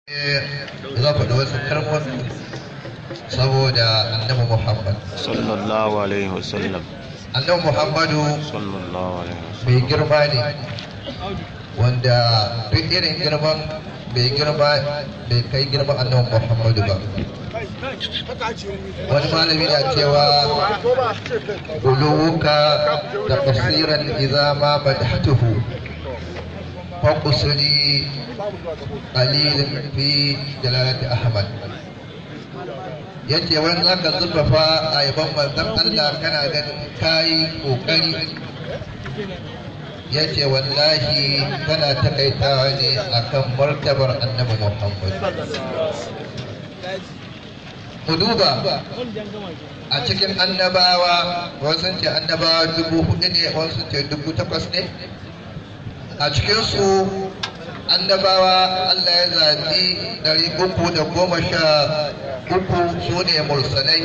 za faɗi wasu kalmomi saboda annabi Muhammad. sallallahu alaihi wasallam Annabi Muhammadu sallallahu alaihi wasallam mai girma ne wanda duk irin girman bai girma bai kai girman annabi Muhammadu ba. Wani malami na cewa uluwuka da kasiran iza ma madhatuhu فقصري قليل في جلالة أحمد yace wani za ka zurfafa a yaban manzon Allah kana ganin kayi kokari yace wallahi kana takaitawa ne akan martabar annabi Muhammad ku duba a cikin annabawa wasu ce annabawa dubu hudu ne wasu ce dubu takwas ne a cikinsu annabawa Allah ya zaɓi ɗari uku da goma sha uku su ne mursalai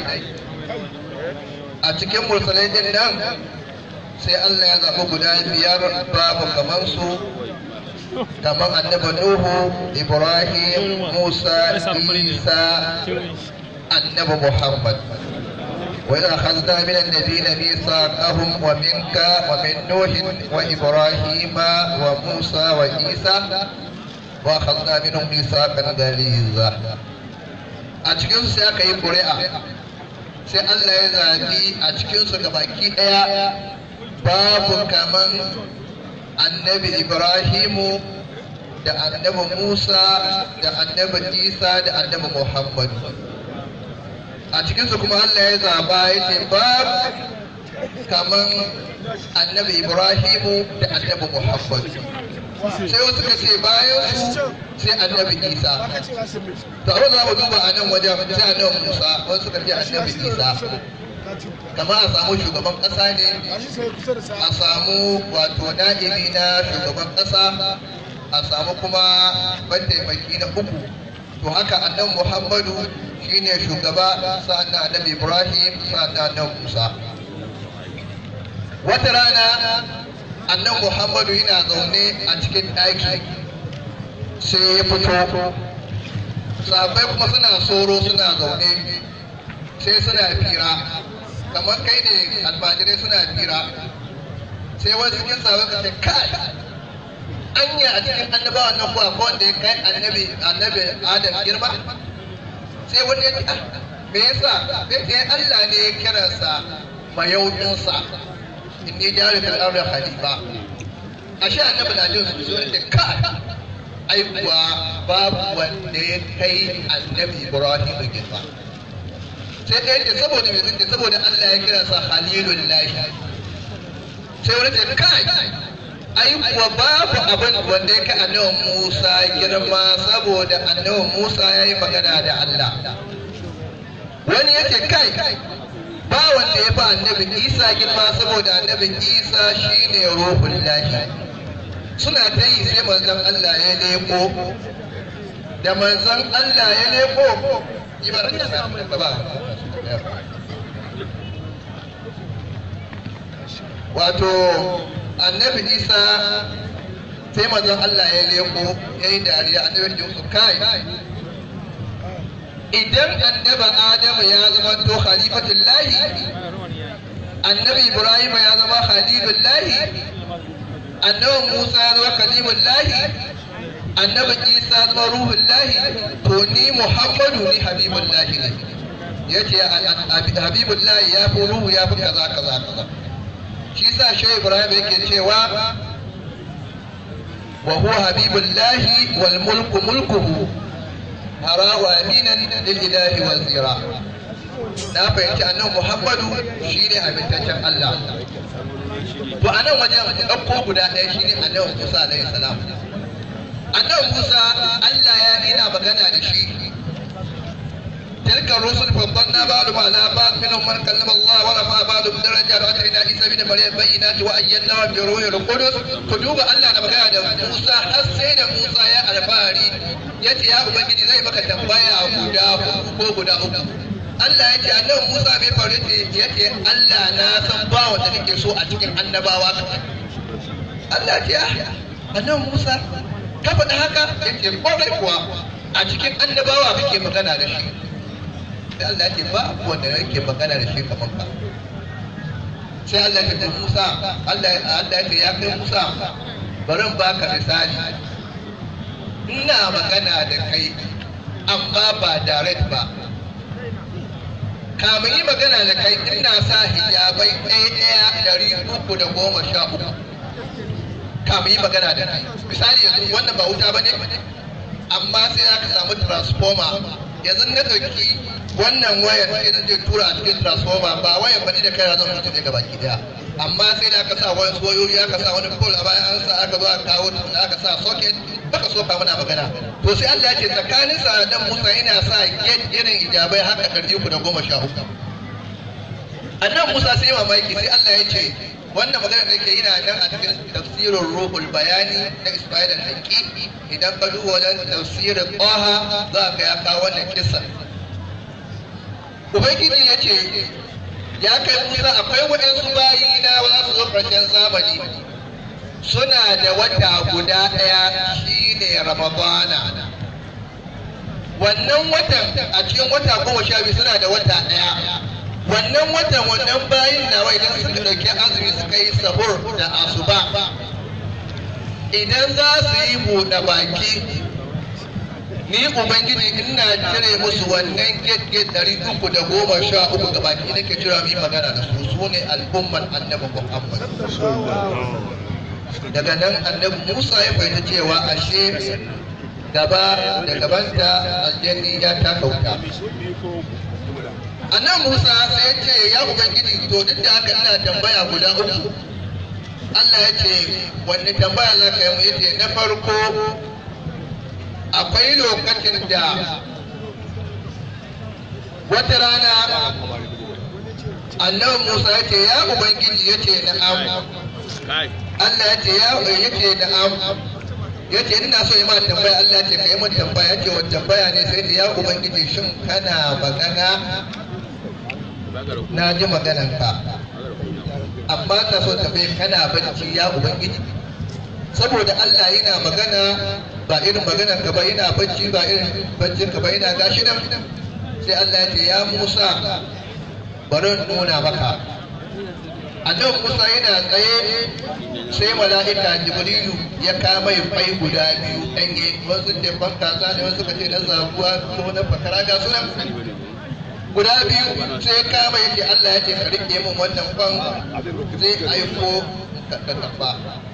a cikin mursalai din nan sai Allah ya zaɓi guda biyar babu kamar su kamar annabi Nuhu Ibrahim Musa Isa annabi Muhammad وإذ أخذنا من النبيين ميثاقهم ومنك ومن نوح وإبراهيم وموسى وعيسى وأخذنا منهم ميثاقا غليظا a cikinsu sai aka yi ƙuri'a sai Allah ya zaɓi a cikinsu ga baki ɗaya babu kaman annabi Ibrahimu da annabi Musa da annabi Isa da annabi Muhammadu a cikinsu kuma Allah ya zaba ya ce ba kaman annabi Ibrahimu da annabi Muhammad sai wasu ka ce bayan su sai annabi Isa to abin da mu duba a nan wajen sai annabi Musa wasu ka ce annabi Isa kamar a samu shugaban ƙasa ne a samu wato na'ibi na shugaban ƙasa a samu kuma mataimaki na uku to haka annabi Muhammadu shine shugaba sa'annan annabi Ibrahim sa'annan annabi Musa wata rana annabi Muhammadu yana zaune a cikin ɗaki sai ya fito sahabbai kuma suna soro suna zaune sai suna fira kamar kai ne almajirai suna fira sai wasu cikin sahabbai ka ce kai anya a cikin annabawan nan kuwa ko wanda ya kai annabi annabi Adam girma sai wani ya ce me yasa sai ce Allah ne ya kiransa mayaukinsa in ne jari fil ardi khalifa ashe annabi na jin su sai ce ka ai kuwa babu wanda ya kai annabi Ibrahim girma sai ɗaya ce saboda me zai saboda Allah ya kiransa khalilullahi sai wani ce kai ai kuwa babu abin wanda ya kai annabi Musa girma saboda annabi Musa ya yi magana da Allah wani ya ce kai ba wanda ya ba annabi Isa girma saboda annabi Isa shine ruhun lahi suna ta yi sai manzon Allah ya leko da manzon Allah ya leko ba wato annabi isa sai mazan Allah ya leko ya yi dariya annabi da su kai idan annaba adamu ya zama to khalifatul lahi annabi ibrahim ya zama khalilul lahi annabi musa ya zama kalimul lahi annabi isa ya zama ruhul lahi to ni muhammadu ni habibul lahi ne yace habibul lahi ya fi ruhu ya fi kaza kaza kaza shi sa shi ibrahim yake cewa wa huwa habibullahi wal mulku mulkuhu hara wa aminan lil ilahi wal zira na fahimci annabi muhammadu shine amintaccen allah to a nan wajen ɗauko guda ɗaya shine annabi musa alaihi salam annabi musa allah ya ina magana da shi تلك الرسل فضلنا بعضهم على بعض منهم من كلم الله ورفع بعضهم درجات واتينا عيسى بن مريم بينات وايدناه بروح القدس كتب الله da magana da Musa har sai da Musa ya alfahari yace ya ubangiji zai maka tambaya guda ko guda uku Allah ya ce annabi Musa bai faru ya ce Allah na san ba wanda kake so a cikin annabawa Allah ya ce annabi Musa ka faɗi haka ya ce kwarai kuwa a cikin annabawa kake magana da shi sai Allah ya ce ba wanda yake magana da shi kamar ka sai Allah ya ce Musa Allah Allah ya ce ya kai Musa bari in baka misali ina magana da kai amma ba direct ba kamun yi magana da kai ina sa hijabai ɗaya ɗaya ɗari uku da goma sha uku kamun yi magana da kai misali yanzu wannan ba wuta ba ne amma sai aka samu transformer yanzu na ɗauki wannan wayar sai zan je tura a cikin transformer ba wayar bane da kai zan mutu ne gaba ki daya amma sai da aka sa wani wayoyi aka sa wani pole a bayan an sa aka zo aka kawo aka sa socket baka so ka muna magana to sai Allah ya ce tsakanin sa da Musa yana sa gate irin ijabai haka ɗari uku da goma sha uku annan Musa sai mamaki sai Allah ya ce wannan magana da ke yana nan a cikin tafsirin ruhul bayani na Ismail al-Haqqi idan ka duba wajen tafsirin Qaha za ka ya kawo wannan kissa Ubangiji ya ce ya kai Musa akwai waɗansu bayi na za su zo ƙarshen zamani suna da wata guda ɗaya shine Ramadana wannan watan a cikin wata goma sha biyu suna da wata ɗaya wannan watan wannan bayin nawa idan suka ɗauki azumi suka yi sahur da asuba idan za su yi buɗe baki ni ubangiji ina cire musu wannan gate ɗari uku da goma sha uku ga baki nake jira mu yi magana da su su ne al'ummar annabi muhammad daga nan annabi musa ya fahimta cewa ashe gaba da gabanta aljanni ya taka wuta annan musa sai ya ce ya ubangiji to duk da haka ina tambaya guda uku allah ya ce wanne tambaya za ka yi mu yace na farko akwai lokacin da wata rana annabi musa ya ce ya ubangiji ya ce na'am allah ya ce ya ce na'am ya ce ina so yi ma tambaya Allah ce ka yi min tambaya ya ce wa tambaya ne sai da ya ubangiji shin kana magana na ji maganan ka amma na so tambaye kana bacci ya ubangiji saboda Allah yana magana ba irin maganan ka ba yana bacci ba irin baccin ka ba yana gashi nan sai Allah ya ce ya Musa bari in nuna maka annabi Musa yana tsaye sai mala'ika jibrilu ya kama ya fai guda biyu ɗanye wasu ce ban kaza ne wasu kace na zabuwa ko na fakara ga su nan guda biyu sai kama yake Allah ya ce ka rike min wannan kwan zai aiko ka kafa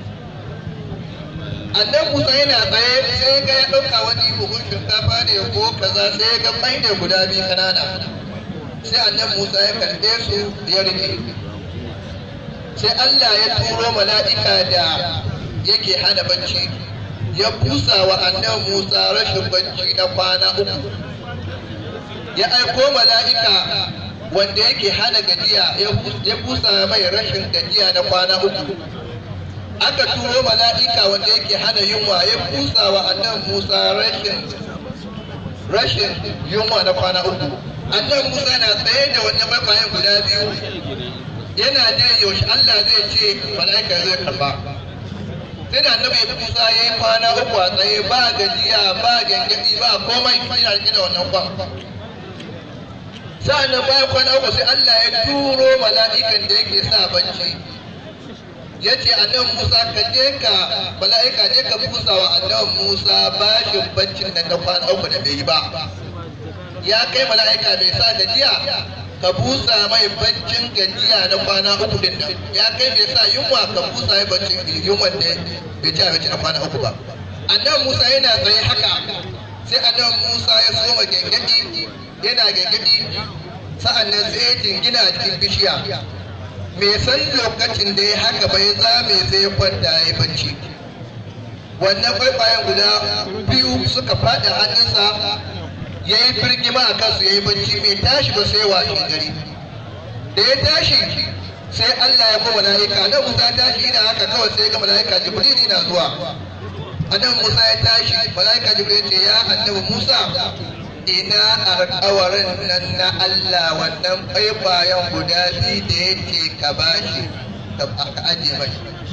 annan Musa yana tsaye sai ga ya ɗauka wani buhun shinkafa ne ko kaza sai ga mai ne guda biyu kanana sai annan Musa ya karɓe su ya rike sai Allah ya turo mala'ika da yake hana bacci ya busa wa annan Musa rashin bacci na kwana uku ya aiko mala'ika wanda yake hana gajiya ya busa mai rashin gajiya na kwana uku aka turo mala'ika wanda yake hana yunwa ya busa wa annan Musa rashin rashin yunwa na kwana uku annan Musa na tsaye da wannan makwayan guda biyu yana da yaushe Allah zai ce mala'ika zai karba sai da annabi Musa ya yi kwana uku a tsaye ba gajiya ba gangadi ba komai yana rike da wannan kwan sa'an nan bayan kwana uku sai Allah ya turo mala'ikan da yake sa bacci ya ce annan Musa ka je ka mala'ika je ka busa wa annan Musa bashin baccin nan na kwana uku da bai yi ba ya kai mala'ika bai sa gajiya ka busa mai baccin gajiya na kwana uku din nan ya kai mai sa yunwa ka busa mai baccin yunwa da bai ci abinci na kwana uku ba annan Musa yana tsaye haka sai annan Musa ya soma gengedi yana gengedi sa'an nan sai ya jingina a cikin bishiya me san lokacin da ya haka bai zame sai ya kwanta ya bacci wannan kwaikwayon guda biyu suka faɗi hannunsa ya yi firgima a kansu ya yi bacci mai tashi ba sai washe gari da ya tashi sai Allah ya kuma mala'ika nan Musa ya tashi ina haka kawai sai ga mala'ika Jibril na zuwa annabi Musa ya tashi mala'ika Jibril ce ya annabi Musa ina alƙawarin nan na Allah wannan kwaikwayon guda biyu da yake ka bashi ka aje mai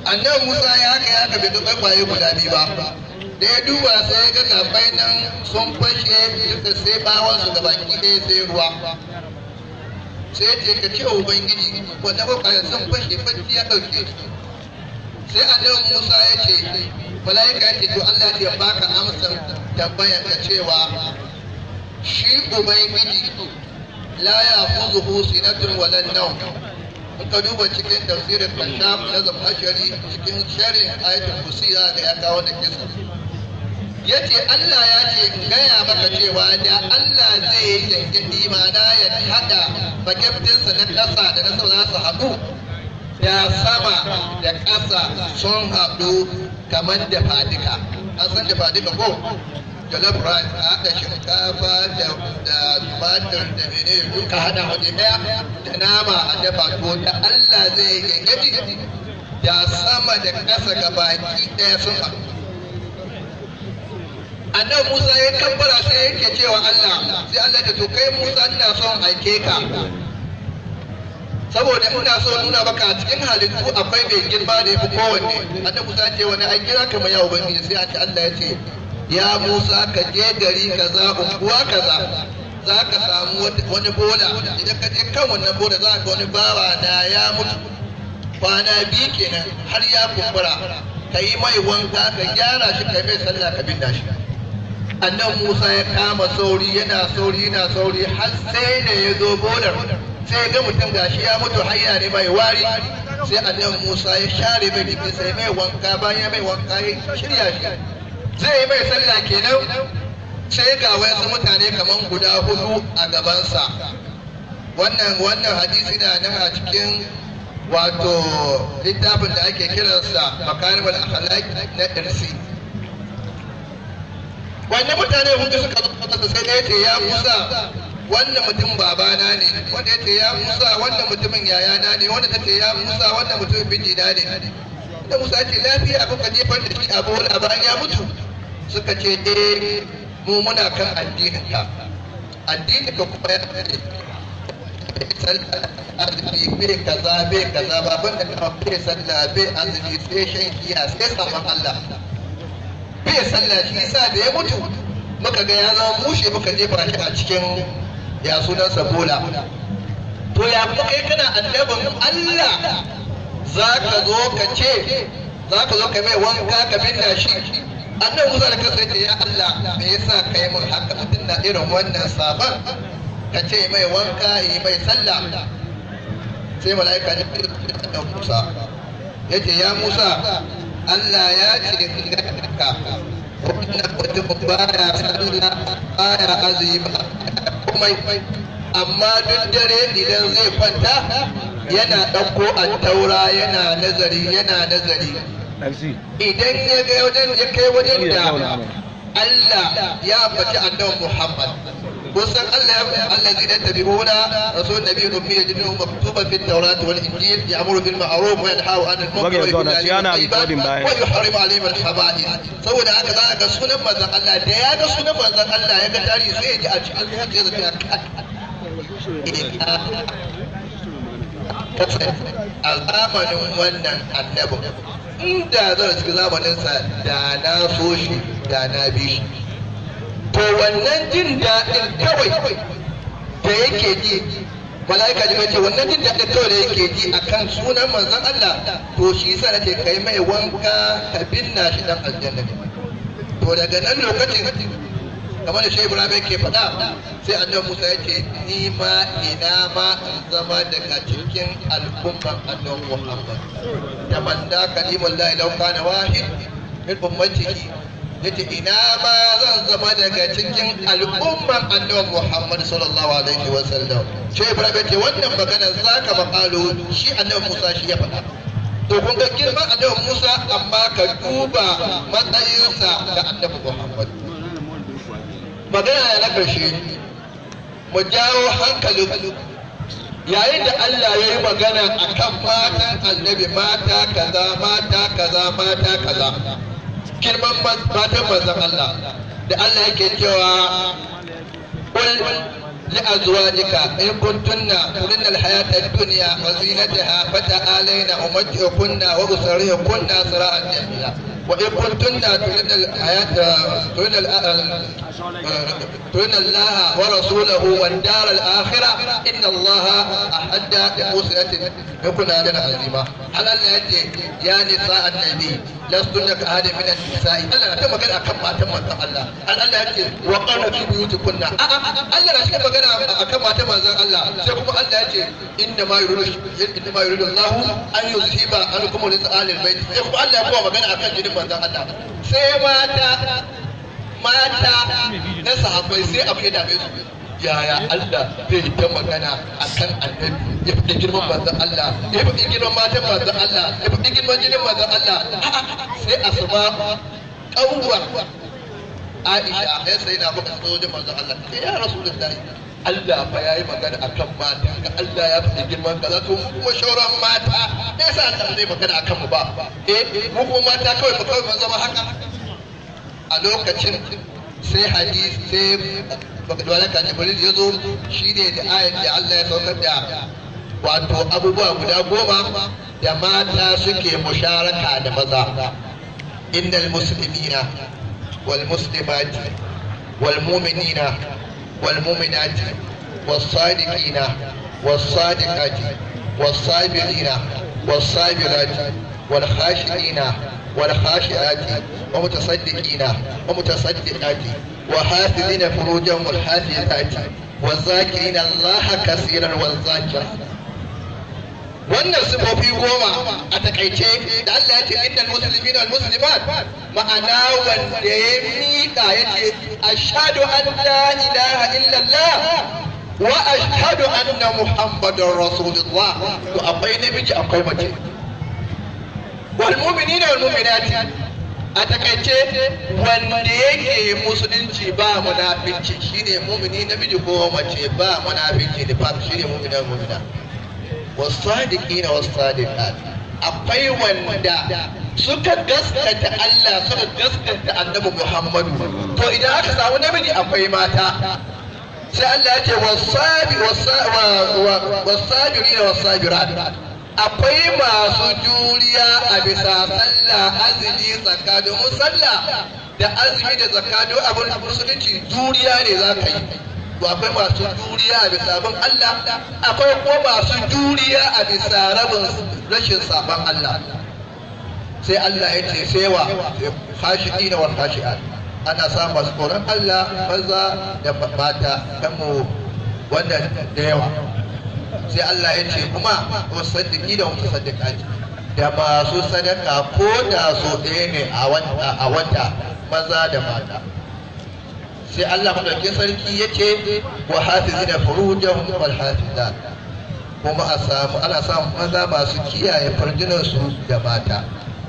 annabi Musa ya haka ya haka bai ga kwaye guda biyu ba da ya duba sai ya ga gabbai nan sun fashe duka sai bawon su gaba ki ɗaya sai ruwa sai ya ce ka ce wa ubangiji wanda kwaye sun fashe bacci ya ɗauke su sai annabi Musa ya ce mala'ika ya ce to Allah ya baka amsar tambayar ka cewa shi ubangiji la ya fuzuhu sinatun wala nawm in ka duba cikin tafsirin kashaf na zamhashari cikin sharin ayatul kursi za ga ya kawo da kisa yace Allah ya ce in gaya maka cewa da Allah zai yi yankadi mana ya hada bakeftinsa na ƙasa da na sama za su haɗu da sama da ƙasa sun haɗu kamar da fadika an san da fadika ko jollof rice a haɗa shinkafa da tumatir da mene duka haɗa waje ɗaya da nama a dafa to da Allah zai gangadi da sama da ƙasa ga baki ɗaya sun haɗu annabi Musa ya kabbara sai yake cewa Allah sai Allah ta to kai Musa ina son aike ka saboda ina so nuna maka a cikin halittu akwai mai girma da yafi kowanne annabi Musa ce wani ai kira kamar ya ubangiji sai a ce Allah ya ce ya Musa ka je gari kaza unguwa kaza za ka samu wani bola idan ka je kan wannan bola za ka wani bawa na ya mutu kwana biyu kenan har ya kumbura ka yi mai wanka ka gyara shi ka mai sallah ka binda shi annan Musa ya kama sauri yana sauri yana sauri har sai da ya zo bolar sai ga mutum gashi ya mutu hayya ne mai wari sai annan Musa ya share mai jiki sai mai wanka bayan mai wanka ya shirya shi zai yi mai sallah kenan sai ga wasu mutane kaman guda hudu a gabansa wannan wannan hadisi na nan a cikin wato littafin da ake kiransa makarimul akhlaq na irsi wannan mutane hudu suka zo sai ya ce ya Musa wannan mutum babana ne wanda ya ce ya Musa wannan mutumin yayana ne wanda ta ce ya Musa wannan mutumin bijina ne da Musa ce lafiya kuka jefar da shi a bola bayan ya mutu suka ce eh mu muna kan addinin ka addinin ka kuma ya ce azumi bai kaza bai kaza ba banda kama bai sallah bai azumi sai shan giya sai saman Allah bai sallah shi yasa da ya mutu muka ga ya zama mushe muka jefa shi a cikin ya sunansa bola to ya kuma kai kana annabin Allah za ka zo ka ce za ka zo ka mai wanka ka binna shi annan musa da kansa ce ya Allah me yasa ka yi min haka mutum na irin wannan sabon ka ce mai wanka yi mai sallah sai mala'ika ne da Musa ya ce ya Musa Allah ya ce ka wannan mutum baya sallah baya azumi ba komai amma duk dare idan zai kwanta yana ɗauko taura yana nazari yana nazari idan ya ga wajen ya kai wajen da Allah ya faci annabi Muhammad kusan Allah ya Allah zai dan tabi'una rasul nabi ummi yajidu maktuban fi tawrat wal injil ya'muru bil ma'ruf wa yanhahu 'anil munkar wa yuhibbu wa yuharrimu 'alayhim al khaba'ith saboda haka za ga sunan manzon Allah da ya ga sunan manzon Allah ya ga tarihi sai ya ji a cikin zuciya zai a zamanin wannan annabin inda zan cikin zamaninsa da na so shi da na bi shi to wannan jin daɗin kawai da yake ji mala'ika ji ce wannan jin daɗin kawai da yake ji akan sunan manzon Allah to shi yasa nake kai mai wanka ka binna shi dan aljanna to daga nan lokacin kamar da shi Ibrahim ke faɗa sai annabi Musa ya ce ni ma ina ma in zama daga cikin al'umman annabi Muhammad da manda kalimul la ilaha kana wahid min ummatihi yace ina ma zan zama daga cikin al'umman annabi Muhammad sallallahu alaihi wa sallam shi Ibrahim ya ce wannan magana zaka makalu shi annabi Musa shi ya faɗa to kun ga girman annabi Musa amma ka duba matsayinsa ga annabi Muhammad magana na ƙarshe mu jawo hankalin yayin da Allah ya yi magana a kan matan annabi mata kaza mata kaza mata kaza girman matan manzon Allah da Allah yake cewa qul لأزواجك إن كنتن تردن الحياة الدنيا وزينتها فتعالين أمتعكن وأسرحكن سراحا جميلا وإن كنتن تردن الحياة تردن تردن الله ورسوله والدار الآخرة إن الله أحد لمسنة يكون هذا عظيما على التي يا نساء النبي لستن كأحد من النساء الله كما قال أكم ما تم الله الله يأتي وقرن في بيوتكن الله لا شيء magana akan mata manzon Allah sai kuma Allah ya ce inda ma yuridu inda ma yuridu Allah an yuzhiba ankum rizqalil bait sai kuma Allah ya kuma magana akan jinin manzon Allah sai mata mata na sahabbai sai abu ya dame su yaya Allah zai ta magana akan annabi ya fi girman manzon Allah ya fi girman matan manzon Allah ya fi girman jinin manzon Allah sai asma kawwa Aisha ya sai na baka zo da manzon Allah ya Rasulullahi Allah fa yayi magana akan mata ga Allah ya faɗi girman kaza to mu kuma shauran mata me yasa Allah zai magana akan mu ba eh mu kuma mata kawai mu kawai mu zama haka a lokacin sai hadisi sai malaka Jibril ya zo shine da ayat da Allah ya saukar da wato abubuwa guda goma da mata suke musharaka da maza innal muslimina والمسلمات والمؤمنين والمؤمنات والصادقين والصادقات والصابرين والصابرات والخاشعين والخاشعات ومتصدقين ومتصدقات وحافظين فروجهم والحافظات والذاكرين الله كثيرا والذاكرات wannan sifofi goma a takaice da Allah ya ce innal muslimin wal muslimat ma'ana wanda ya miƙa ya ce ashhadu an la ilaha illallah wa ashhadu anna muhammadar rasulullah to akwai namiji akwai mace wal mu'minina wal mu'minati a takaice wanda yake musulunci ba munafici shine mu'mini namiji ko mace ba munafici da fa shine mu'mina mu'mina والصادقين والصادقات akwai wanda suka gaskata Allah suka gaskata annabi Muhammadu to idan aka samu namiji akwai mata sai Allah ya ce wasabi wasabiri da wasabirat akwai masu juriya a bisa sallah azumi zakka domin sallah da azumi da zakka duk abin musulunci juriya ne za ka yi to akwai masu juriya a bisa bin Allah akwai kuma masu juriya a bisa rabin rashin sabon Allah sai Allah ya ce sai wa khashiki da wal khashi'at ana samun masu tsoron Allah maza da mata dan mu wannan da yawa sai Allah ya ce kuma musaddiki da mutasaddiqati da masu sadaka ko da so ɗaya ne a wata maza da mata sai Allah madaukakin sarki ya ce wa hafizina furujahum wal hafizat kuma a samu ana samun maza masu kiyaye farjinan su da mata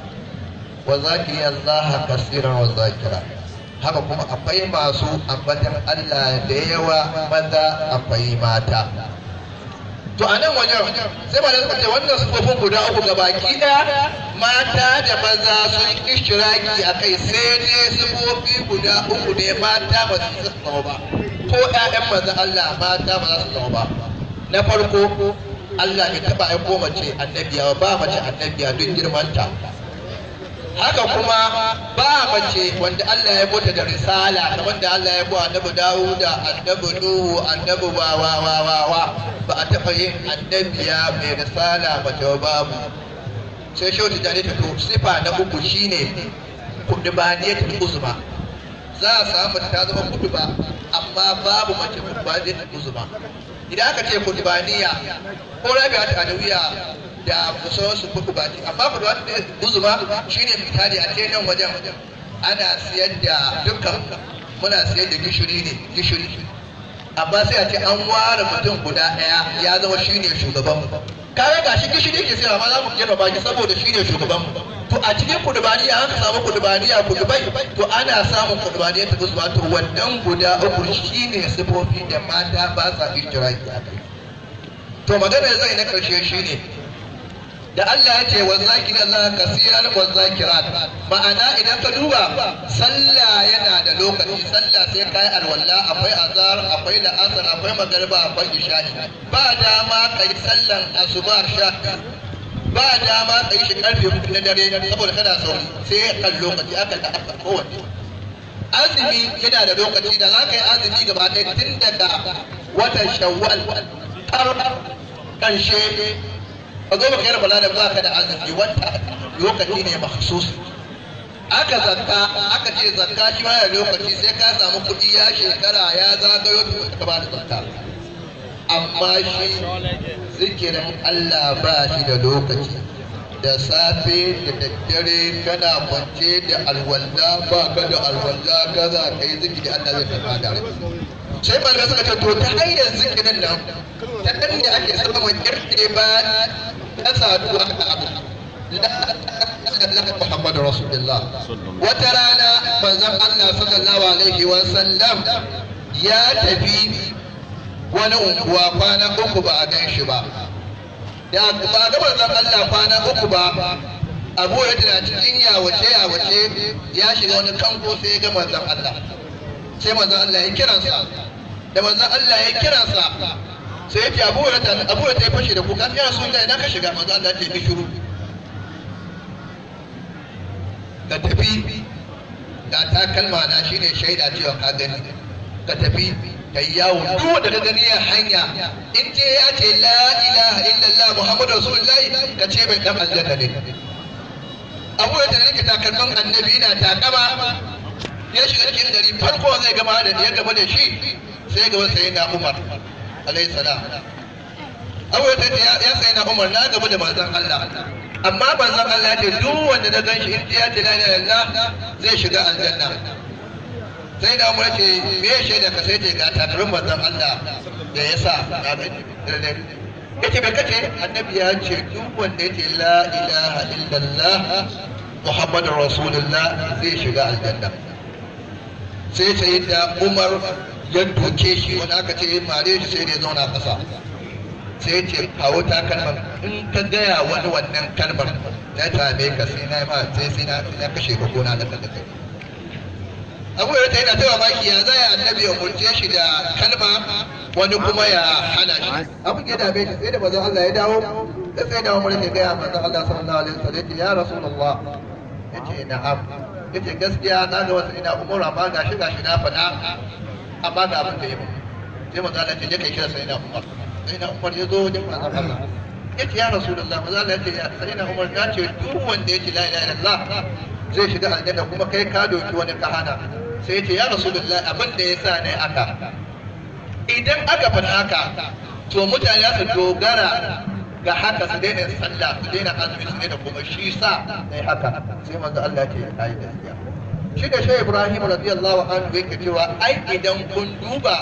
wa zakiri Allah kasiran wa zakira haka kuma akwai masu ambatan Allah da yawa maza akwai mata to a nan wajen sai ba da suka ce wannan sufofin guda uku ga baki ɗaya mata da maza sun ishtiraki a kai sai dai sufofi guda uku ne mata ba su zama ba ko ƴaƴan maza Allah mata ba za su zama ba na farko Allah bai taɓa aiko mace annabiya ba mace annabiya don girmanta haka kuma ba mace wanda Allah ya bota da risala kamar da Allah ya bo annabi Dawuda annabi Nuhu annabi wa wa wa wa wa ba a taɓa yin annabiya mai risala mace babu sai shauti da ta to sifa na uku shine kudubaniyatul uzma za a samu ta zama kuduba amma babu mace kudubaniyatul uzma idan aka ce kudubaniya ko rabi'a ta adawiya da sauransu kudu ba amma kudu wata uzuma shine misali a ce nan wajen ana siyar da dukkan muna siyar da gishiri ne gishiri amma sai a ce an ware mutum guda ɗaya ya zama shine shugaban mu kaga gashi gishiri ke sayarwa amma za mu girma baki saboda shine shugaban mu to a cikin kudubaniya an ka samu kudubaniya kudubai to ana samun kudubaniya ta uzuma to wannan guda uku shine sifofi da mata ba sa ishtiraki a kai to magana zai na karshe shine da Allah ya ce wa zakir Allah kasiran wa zakirat ma'ana idan ka duba sallah yana da lokaci sallah sai kai alwala akwai azhar akwai la'asar akwai magariba akwai isha'i ba dama kai sallan asuba sha ba dama kai shi karfe uku na dare saboda kana sauri sai kan lokaci aka da aka kowanne azumi yana da lokaci da za ka yi azumi gaba ɗaya tun daga watan shawwal har ƙarshe ka zo baka yi rabala da ba ka da azumi wata lokaci ne mahsus aka zakka aka ce zakka shi ma da lokaci sai ka samu kuɗi ya shekara ya zagayo ka ba da zakka amma shi zikirin Allah ba shi da lokaci da safe da daddare kana kwance da alwala ba ka da alwala ka za ka yi zikiri Allah zai tafa da sai malamai suka ce to ta hanyar zikirin nan ta kan da ake samun kirke ba ta saduwa da abu Muhammadu Rasulullah wata rana manzon Allah sallallahu alaihi wa sallam ya tafi wani unguwa kwana uku ba a gan shi ba ya ba ga manzon Allah kwana uku ba Abu ya tana cikin yawace yawace ya shiga wani kanko sai ya ga manzon Allah sai manzon Allah ya kiransa da manzon Allah ya kiransa sai ya ce Abu ya tana Abu ya fashe da kuka ya Rasulullahi ina ka shiga manzon Allah ya ce shiru ka tafi ga takalma na shine shaida cewa ka gani ka tafi ka yi yawo duk wanda ka gani a hanya in ce ya ce la ilaha illallah muhammadu rasulullahi ka ce bai dan aljanna ne abu da nake takalman annabi ina takama ya shiga cikin gari farko zai gama da ya gaba da shi sai gaba sai na umar alayhi salam abu da ya sai na umar na gaba da manzon Allah amma manzon Allah ya ce duk wanda na gan shi in ya ce la ilaha illallah zai shiga aljanna sai da umar ce me ya shaida ka sai ce ga tattarin manzon Allah da ya sa ya ce bai kace annabi ya ce duk wanda ya ce la ilaha illallah muhammadu rasulullah zai shiga aljanna sai sai da umar ya doke shi wani aka ce mare shi sai da ya zauna kasa sai ce kawo ta kalmar in ka gaya wani wannan kalmar na same ka sai na ma sai sai na kashe ka gona da kai abu ya yana ta mamaki ya zai annabi ya murce shi da kalma wani kuma ya hana shi abu ya dame shi sai da manzon Allah ya dawo da sai da umar ya gaya manzon Allah sallallahu alaihi wasallam ya rasulullah yace na'am yace gaskiya na ga wasu ina umar amma gashi gashi na faɗa amma ga abin da ya sai manzon Allah ya ce kai kira sai na umar sai na umar ya zo wajen manzon Allah yace ya rasulullah manzon Allah ya ce sai na umar ya ce duk wanda yace la ilaha illallah zai shiga aljanna kuma kai ka doki wani kahana sai ce ya rasulullah abin da ya sa ne aka idan aka faɗa haka to mutane su dogara ga haka su daina sallah su daina azumi su daina kuma shi sa ne haka sai manzo Allah ce ya yi gaskiya shi da shi Ibrahim radiyallahu anhu yake cewa ai idan kun duba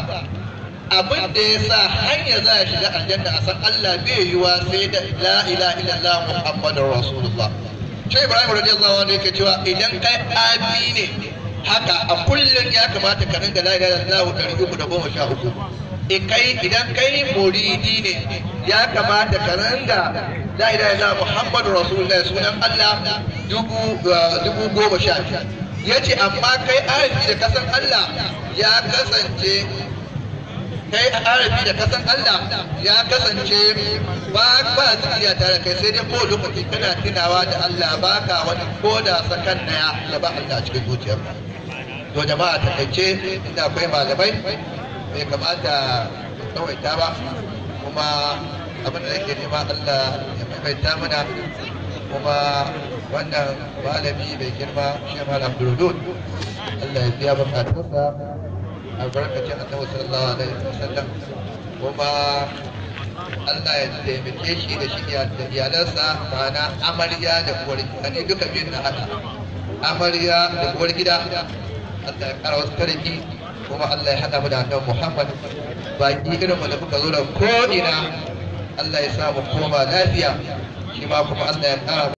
abin da ya sa hanya za a shiga aljanna a san Allah bai yiwa sai da la ilaha illallah muhammadur rasulullah shi Ibrahim radiyallahu anhu yake cewa idan kai abi ne haka a kullum ya kamata ka ringa la ilaha illallah ɗari uku da goma sha uku kai idan kai muridi ne ya kamata ka ringa la ilaha illallah muhammadu rasulullahi sunan Allah dubu dubu goma sha ya ce amma kai arabi da kasan Allah ya kasance kai arabi da kasan Allah ya kasance ba ba zikiriya tare kai sai dai ko lokaci kana tunawa da Allah baka wani koda sakan daya ya ba Allah cikin zuciyarka to jama'a ta kaice inda akwai malamai bai kamata tsawaita ba kuma abin da nake nema Allah ya maimaita mana kuma wannan malami mai girma shi malam Abdulrudud Allah ya biya bukatunsa albarkacin annabi sallallahu alaihi wasallam kuma Allah ya taimake shi da shi da iyalansa ma'ana amarya da uwar gida ne duka biyun na hada amarya da uwar gida Allah ya kara wasu tariki kuma Allah ya haɗa mu da annabi Muhammad baki irin mu da muka zo da ko ina Allah ya sa mu koma lafiya shi ma kuma Allah ya kara